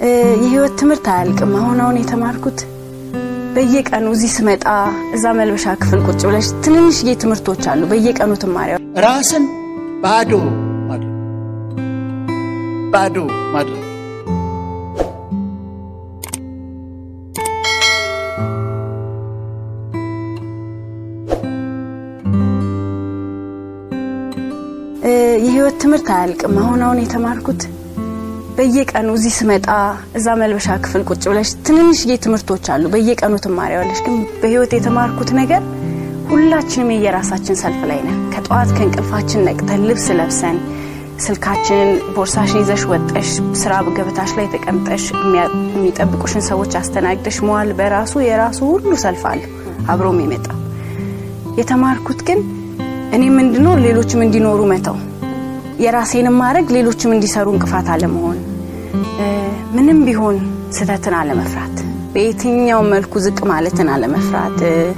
የህይወት ትምህርት አያልቅም። አሁን አሁን የተማርኩት በየቀኑ እዚህ ስመጣ እዛ መልበሻ ክፍል ቁጭ ብለሽ ትንንሽዬ ትምህርቶች አሉ በየቀኑ ትማሪያ ራስን ባዶ ማድረግ ባዶ ማድረግ የህይወት ትምህርት አያልቅም። አሁን አሁን የተማርኩት በየቀኑ እዚህ ስመጣ እዛ መልበሻ ክፍል ቁጭ ብለሽ ትንንሽዬ ትምህርቶች አሉ በየቀኑ ትማሪያለሽ። ግን በህይወት የተማርኩት ነገር ሁላችንም የየራሳችን ሰልፍ ላይ ነን። ከጠዋት ከእንቅልፋችን ነቅተን ልብስ ለብሰን ስልካችንን ቦርሳሽን ይዘሽ ወጠሽ ስራ ገበታሽ ላይ ተቀምጠሽ የሚጠብቁሽን ሰዎች አስተናግደሽ መዋል በራሱ የራሱ ሁሉ ሰልፍ አለ አብሮም ይመጣ የተማርኩት ግን እኔ ምንድነው ሌሎችም እንዲኖሩ መተው የራሴንም ማድረግ ሌሎችም እንዲሰሩ እንቅፋት አለመሆን ምንም ቢሆን ስህተትን አለመፍራት በየትኛው መልኩ ዝቅ ማለትን አለመፍራት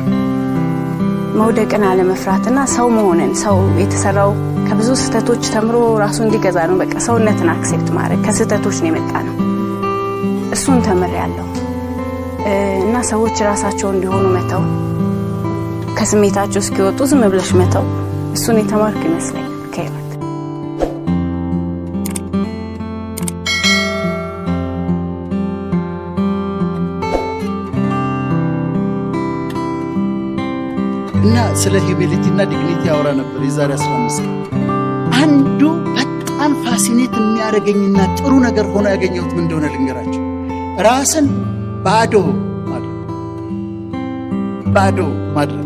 መውደቅን አለመፍራት እና ሰው መሆንን ሰው የተሰራው ከብዙ ስህተቶች ተምሮ ራሱ እንዲገዛ ነው። በቃ ሰውነትን አክሴፕት ማድረግ ከስህተቶች ነው የመጣ ነው። እሱን ተምር ያለው እና ሰዎች ራሳቸው እንዲሆኑ መተው ከስሜታቸው እስኪወጡ ዝም ብለሽ መተው እሱን የተማርኩ ይመስለኛል ከህይወት እና ስለ ሂዩሚሊቲ እና ዲግኒቲ ያወራ ነበር የዛሬ 15 ቀን። አንዱ በጣም ፋሲኔት የሚያደርገኝና ጥሩ ነገር ሆኖ ያገኘሁት ምን እንደሆነ ልንገራቸው። ራስን ባዶ ማድረግ ባዶ ማድረግ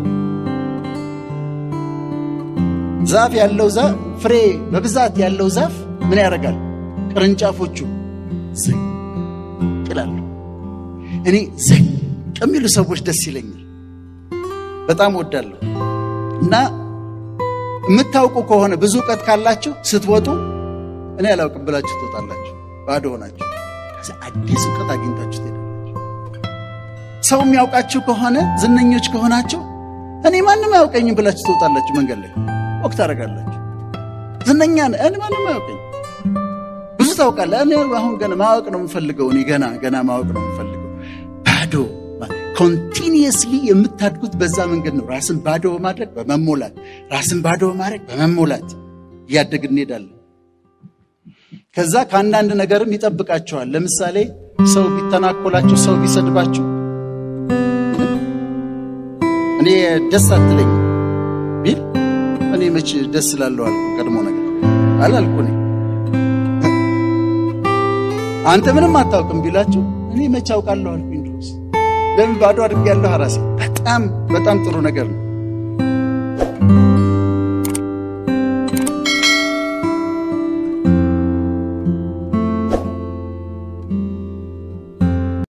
ዛፍ ያለው ዛፍ ፍሬ በብዛት ያለው ዛፍ ምን ያደርጋል? ቅርንጫፎቹ ዝቅ ይላሉ። እኔ ዝቅ የሚሉ ሰዎች ደስ ይለኛል፣ በጣም ወዳለሁ። እና የምታውቁ ከሆነ ብዙ እውቀት ካላችሁ ስትወጡ እኔ አላውቅም ብላችሁ ትወጣላችሁ፣ ባዶ ሆናችሁ። ከዛ አዲስ እውቀት አግኝታችሁ ትሄዳላችሁ። ሰው የሚያውቃችሁ ከሆነ ዝነኞች ከሆናችሁ እኔ ማንም አያውቀኝም ብላችሁ ትወጣላችሁ መንገድ ላይ ወቅት ታደርጋላችሁ። ዝነኛ ነህ፣ እኔ ማንም አያውቀኝ። ብዙ ታውቃለህ፣ እኔ አሁን ገና ማወቅ ነው የምፈልገው። እኔ ገና ገና ማወቅ ነው የምፈልገው። ባዶ ኮንቲኒየስሊ የምታድጉት በዛ መንገድ ነው። ራስን ባዶ በማድረግ በመሞላት፣ ራስን ባዶ በማድረግ በመሞላት እያደግን እንሄዳለን። ከዛ ከአንዳንድ ነገርም ይጠብቃቸዋል። ለምሳሌ ሰው ቢተናኮላችሁ፣ ሰው ቢሰድባችሁ እኔ ደስ አትለኝ ቢል እኔ መች ደስ ላለሁ አልኩ። ቀድሞ ነገር አላልኩ። እኔ አንተ ምንም አታውቅም ቢላችሁ እኔ መች አውቃለሁ አልኩኝ። ድሮስ ለምን ባዶ አድርጌያለሁ ራሴ። በጣም በጣም ጥሩ ነገር ነው።